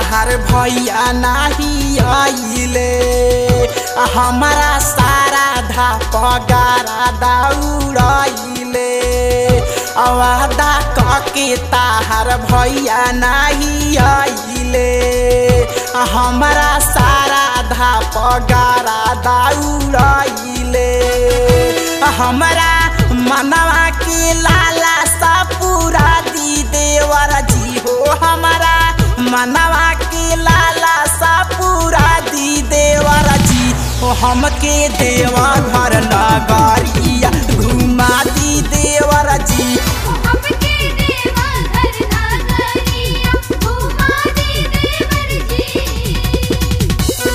ताहर भैया नाही आइले आ हमारा सारा धा पगारा दौड़ाइले आ वादा कके ताहर भैया नाही आइले आ हमारा सारा धा पगारा दौड़ाइले आ हमरा मनवा के लाला सा पूरा दी देवर जी हो हमारा मनवा के लाला सा पूरा दी देवर जी हो हमके देवा घर नगरिया घुमा दी देवर जी हमके देवा घर नागरिया घुमा दे देवर जी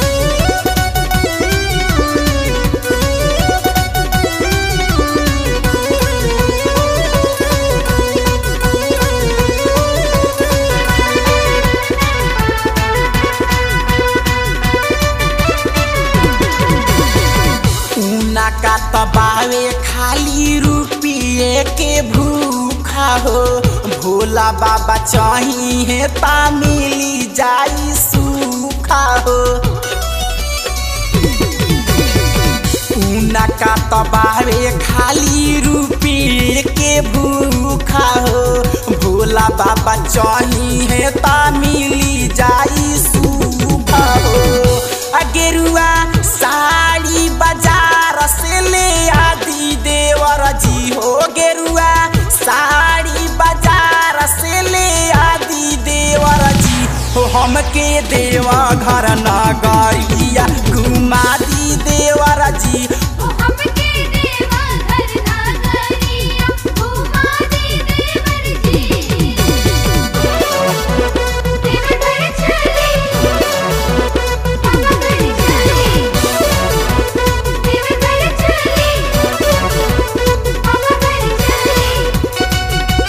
ऊना का तबावे खाली रुपये के भूखा हो भोला बाबा चाहिए ता मिली जाई सूखा हो ऊना का तबावे खाली रुपये के भूखा हो भोला बाबा चाहिए ता मिली जाई सूखा हो आ गेरुआ साड़ी बाजार से ले आदि देवर जी हो गेरुआ साड़ी बाजार से ले आदि देवर जी हो हमके देवा घर नगरिया घुमा दी देवर जी हमके देवा घर नागरिया घुमा दे देवर जी देवर घर चली बाबा घर चली देवर घर चली बाबा घर चली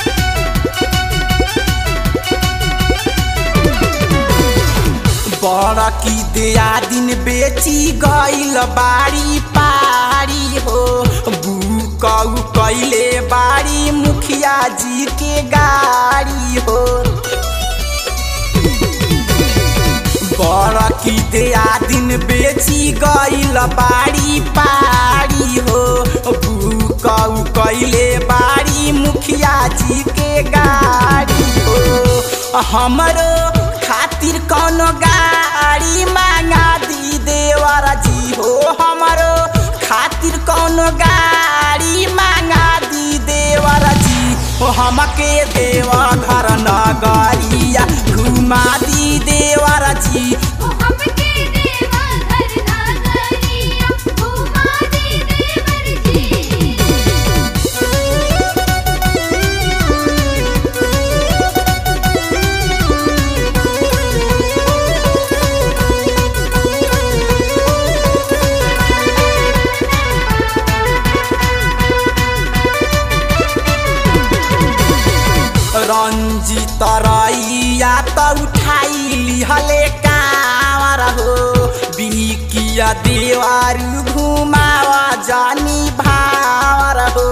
बड़ा की दिया दिन बेची गईल बाड़ी पारी हो बुकऊ कैले बाड़ी मुखिया जी के गाड़ी हो बड़ा की दिया दिन बेची गईल बाड़ी पारी हो बुकऊ कैले बाड़ी मुखिया जी के गाड़ी हो हमरो खातिर कौनो गाड़ी मांगा दी देवर जी हो हमरो खातिर कौनो गाड़ी मांगा दी देवर जी हो हमके देवा घर नगरिया घुमा दी देवर जी हमके देवा घर नागरिया घुमा दे देवर जी रंजित रैया त उठाई लिहले कामर हो बिकिया देवारू घुमावा जानी भावर हो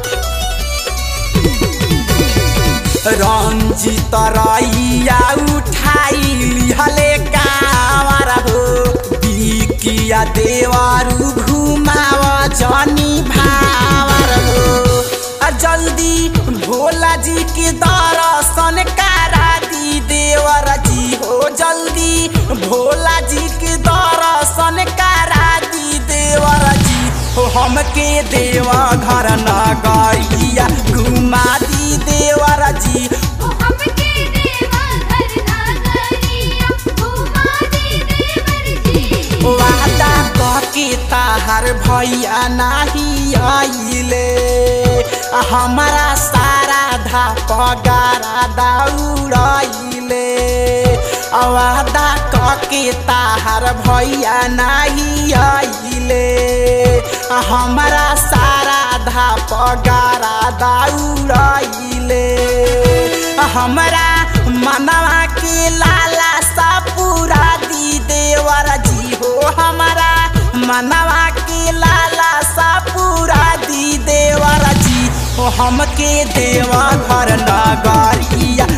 रंजित रैया उठाई लिहले कामर हो बिकिया देवारू घुमावा जानी भावर हो आ जल्दी भोला जी के दर्शन करा दी देवर जी हो जल्दी भोला जी के दर्शन करा दी देवर जी हो हमके देवा घर नगरिया घुमा दी देवर जी हमके देवा घर नागरिया घुमा दे देवर जी वादा कके ताहर भैया नाही आइले आ हमारा सारा धा पगारा दौड़ाइले आ वादा कके ताहर भैया नाही आइले आ हमारा सारा धा पगारा दौड़ाइले आ हमरा मनवा के लाला सा पूरा दी देवर जी हो हमारा मनवा के लाला सा पूरा दी देवर जी हो हमके देवा घर नगरिया